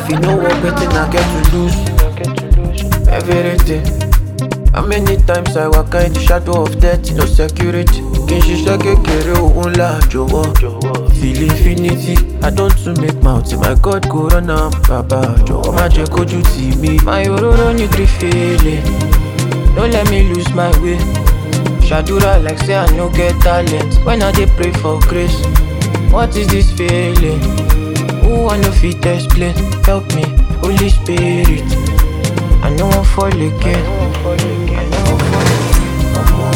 If you know what betting I get to lose, everything. How many times I walk in the shadow of death, no security. Kì í ṣiṣẹ́ kékeré òun ńlá jọ̀wọ́. Feel infinity, I don't to make mouth, my God go run am. Bàbá jọ̀wọ́ má jẹ́ kójú tì mí. My òróró ní gree feeling, no let me lose my way. Shadura like say I no get talent when I dey pray for grace. What is this feeling? Who I no fit explain? Help me, Holy Spirit. I no wan fall again. I no wan fall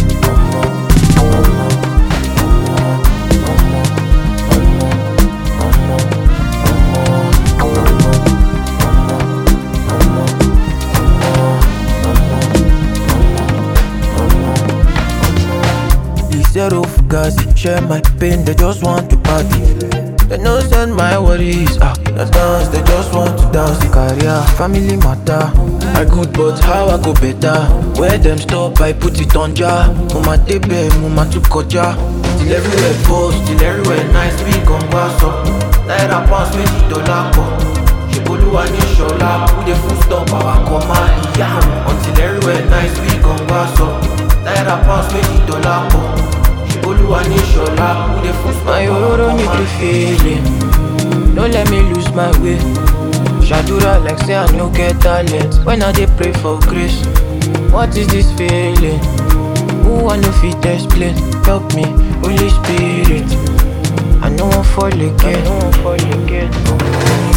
The zero fugazi, share my pain, they just want to party. They no send my worries, ah, the dance, they just want to dance. The career, family matter. I good, but how I go better? Where them stop, I put it on jar. Mama tebe, mama tu koja. Till everywhere post, till everywhere nice, we gon' pass up. Naira pounds, méjì dollar pọ̀. Ṣèbolúwa ní ṣọlá, who dey full stop, àwa kọ máa ìyá wọn. Until everywhere nice, we gon' pass up. Naira pounds, méjì dollar pọ̀. Ṣèbolúwa ní ṣọlá, who dey full stop, My òróró ní gree feeling, no let me lose my way. Shadura like say I no get talent when I dey pray for grace. What is this feeling? Who I no fit explain? Help me, Holy Spirit. I no wan fall again. I no wan fall again.